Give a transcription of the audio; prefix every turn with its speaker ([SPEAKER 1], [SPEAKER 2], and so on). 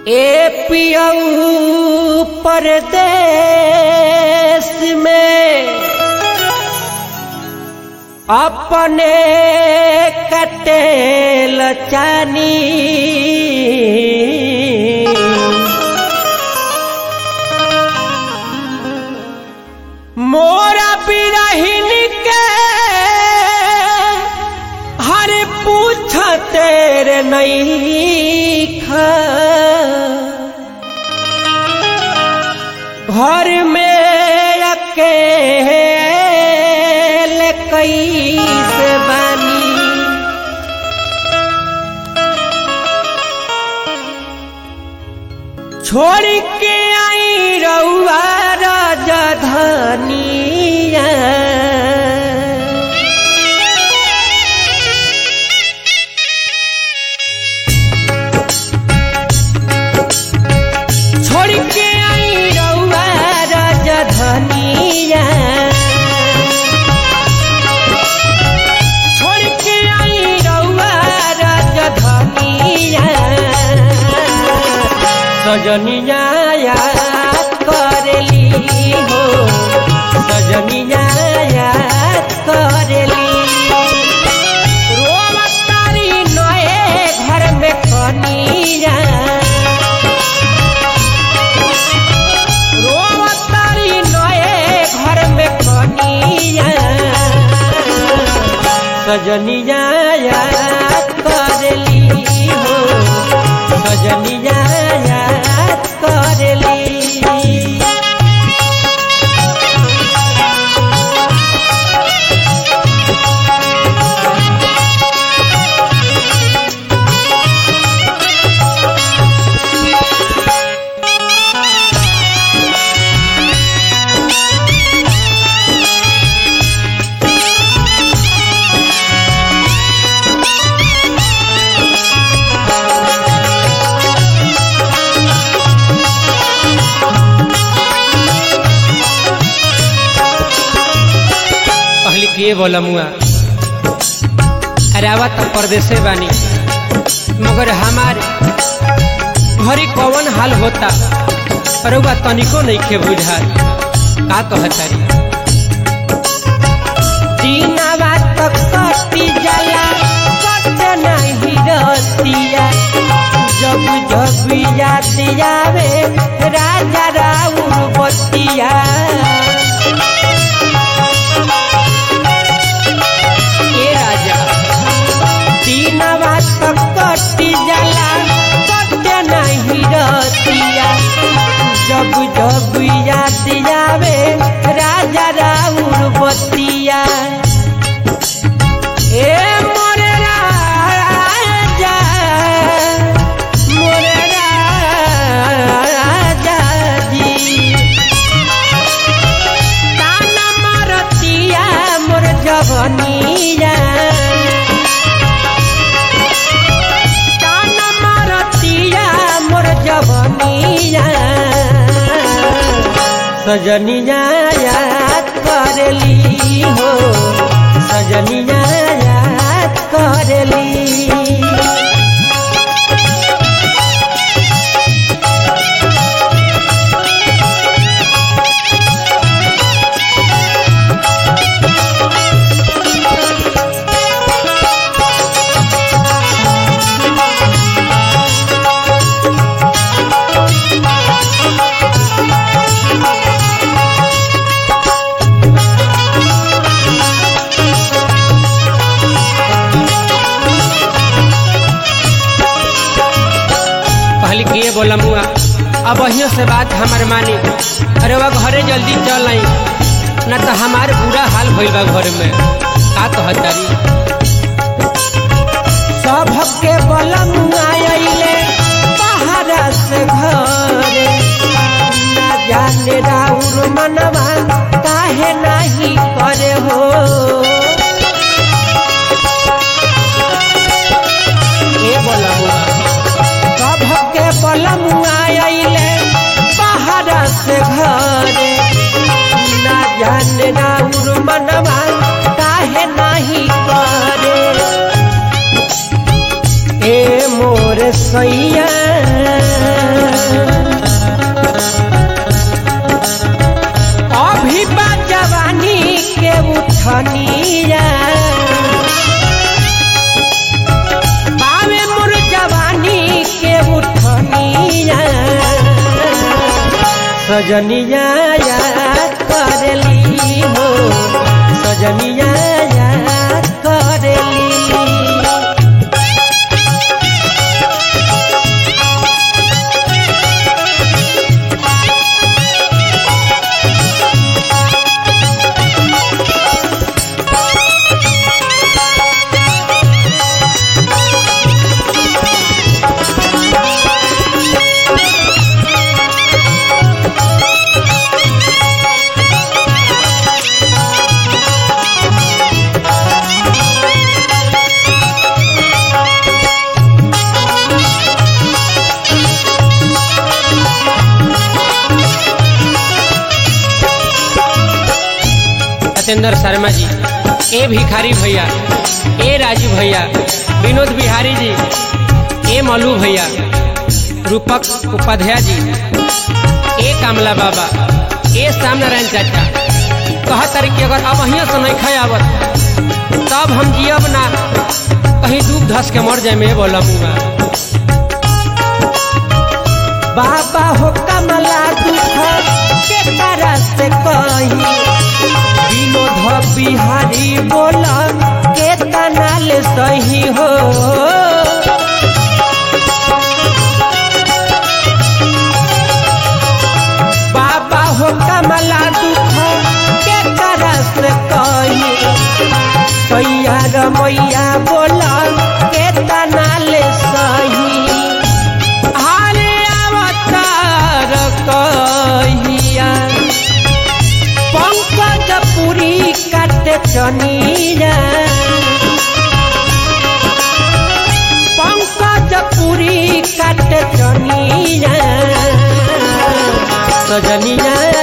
[SPEAKER 1] ए पियऊ परदेश में अपने कटेल चानी मोरा बिरहिन के हर पूछ तेरे नहीं खा घर में अकेले कैसे बानी छोड़ के आई रउआ राजधानिया छोड़ के आई रउआ राजधानिया छोड़ के आई रउआ राजधानिया सजनिया याद करेली हो सजनिया याद करेली रोमतारी नए घर में कनिया रोमतारी नए घर में कनिया सजनिया याद करेली हो सजनिया याद करेली
[SPEAKER 2] कहली के बोला मुआ अरे आवा तो परदेसे बानी मगर हमार घरी कौन हाल होता रउआ तनिको नहीं खे बुझा का कहतारी
[SPEAKER 1] दीनावा तक कटी जाला कट नहीं रतिया जब जब याद आवे राजा राउर बतिया
[SPEAKER 2] ए राजा
[SPEAKER 1] दीनावा तक कटी जाला कट नहीं रतिया जब जब याद आवे राजा राउर बतिया ए मोरे राजा मोरे राजा जी ताना मारतिया मोर जवनिया ताना मारतिया मोर जवनिया सजनिया याद करेली हो सजनिया याद करेली
[SPEAKER 2] कहली के बोला मुआ अब अहियों से बात हमार मानी अरे वह घरे जल्दी चल आई न तो हमार बुरा हाल भइल बा घर में का कहतारी
[SPEAKER 1] सबके बलम आइले पहाड़ा से घरे ना जाने राउर मनवा काहे नहीं करे हो
[SPEAKER 2] के बोला मुआ
[SPEAKER 1] सबके बलम आइले पहाड़ा से घरे ना जाने राउर मनवा काहे नहीं करे ए मोर सैया सजनिया याद करेली हो सजनिया याद करेली
[SPEAKER 2] सत्येंद्र शर्मा जी ए भिखारी भैया ए राजू भैया विनोद बिहारी जी ए मलू भैया रूपक उपाध्याय जी ए कामला बाबा ए श्याम नारायण चाचा कह तारीख कि अगर अब अहिया से नहीं खाए आवत तब हम जियब ना कहीं डूब धस के मर जाए में बोला मुआ
[SPEAKER 1] बाबा हो कमला दुख के तरह से कही विनोद बिहारी बोला के तनाल सही हो बाबा हो कमला दुख के तरह से कही सैया रमैया बोला के तनाल सही हारे अवतार कहिया पंकज पुरी काटे चनीरा पंकज पुरी काटे चनीरा सजनिया